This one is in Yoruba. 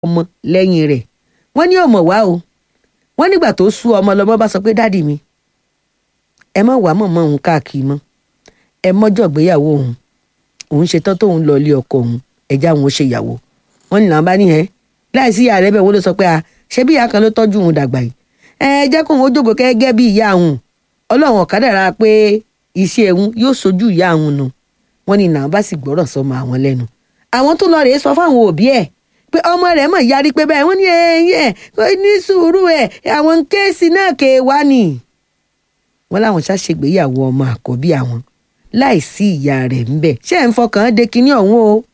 ọmọ lẹ́yìn rẹ̀ wọ́n ní ọmọ wá o wọ́n nígbà tó sú ọmọ lọ́mọ bá sọ pé dádì mi ẹ má wàá mọ̀mọ́ òun káàkiri mọ́ ẹ mọ́jọ́ gbéyàwó òun òun ṣetán tóun lọ ilé ọkọ òun ẹ̀já òun ó ṣe ìyàwó wọ́n ní làwọn bá ní ẹ láìsí ìyá rẹ bẹ́ẹ̀ wọ́n ló sọ pé a ṣé bí ìyá kan ló tọ́jú òun dàgbà yìí ẹ jẹ́ kóun ó jókòó gẹ́gẹ́ bí ìyá òun ọlọ́run ọ̀kadàrà pé iṣẹ́ òun yóò sojú ìyá òun nù wọ́n ní làwọn bá sì gbọ́rọ̀ sọmọ àwọn lẹ́nu àwọn tó lọ rèé sọ fáwọn òbí ẹ̀ pé ọmọ rẹ̀ mọ̀ yarí pé bẹ́ẹ̀ wọ́n ní ẹ̀yìn ẹ̀ kò ní sùúrù ẹ̀ àwọn kéèsì náà kè wá nì. wọ́n láwọn ṣàṣègbéyàwó ọmọ àkọ́bí àwọn láìsí ìyá rẹ̀ ńbẹ̀ ṣé ẹ̀ ń fọkàn de kinní ọ̀hún o